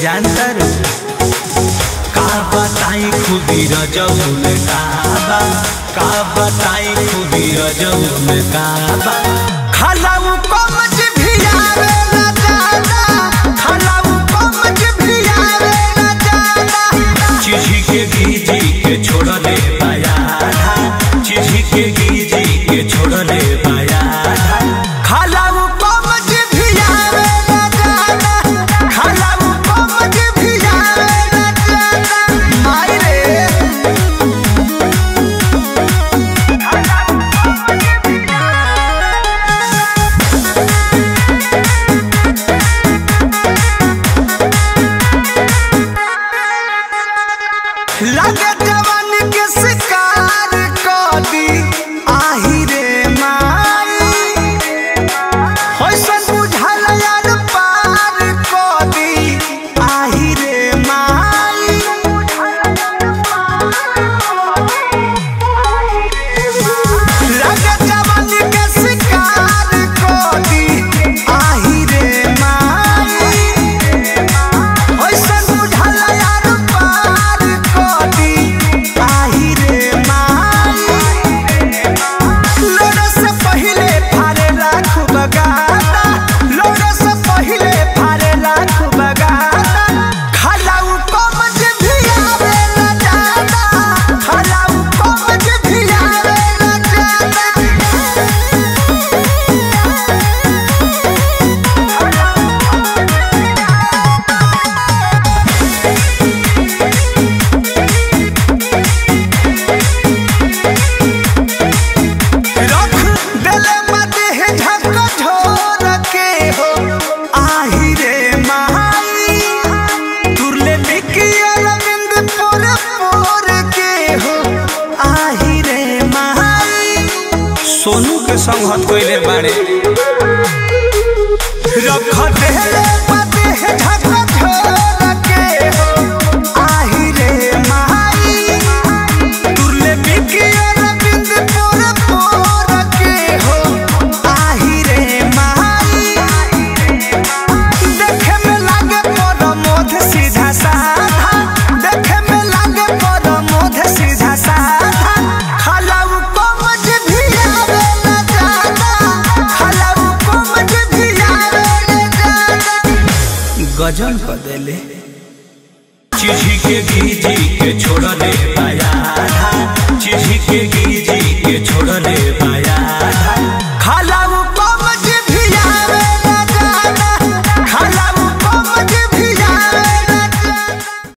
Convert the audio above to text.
जानता रे का बताई खुदी रजौल काबा का बताई खुदी रजौल काबा खलाऊ कमज भी आवे ना जाना खलाऊ कमज भी आवे ना जाना चिझी के गीजी के छोड़ दे पाया चिझी के गीजी के छोड़ दे पाया खलाऊ कमज भी आवे ना जाना खलाऊ कमज भी आवे ना जाना माई रे लगे जवान के शिकार कर दी आही रे माई होइसन बुझल यार पार कर दी आही रे माई लगे जवान के शिकार कर दी आही रे माई होइसन बुझल यार पार कदी आही रे माई लोड़ा से पहिले फारे लाख बगाता लोड़ा से पहिले फारे लाख बगाता खलाऊ कमज भी आवे ना जाता खलाऊ कमज भी आवे ना जाता रख देले मते है झक झोर के हो आही रे माई तुरले बिकी अरविंद पोर पोर के हो आही रे माई सोनू के संग हत कोइले बाड़े रख देले मते है झक झोर के हो आही रे माई तुरले बिकी अरविंद पोर पोर के हो आही रे माई देखे में लागे मोर मोध सीधा साधा देखे में लागे मोर मोध सीधा साधा खलाऊ कमज भी आवे ना जाना खलाऊ कमज भी आवे ना जाना गजन कर देले चिझी के गीजी के छोड़ दे पाया चिझी के गीजी के छोड़ दे पाया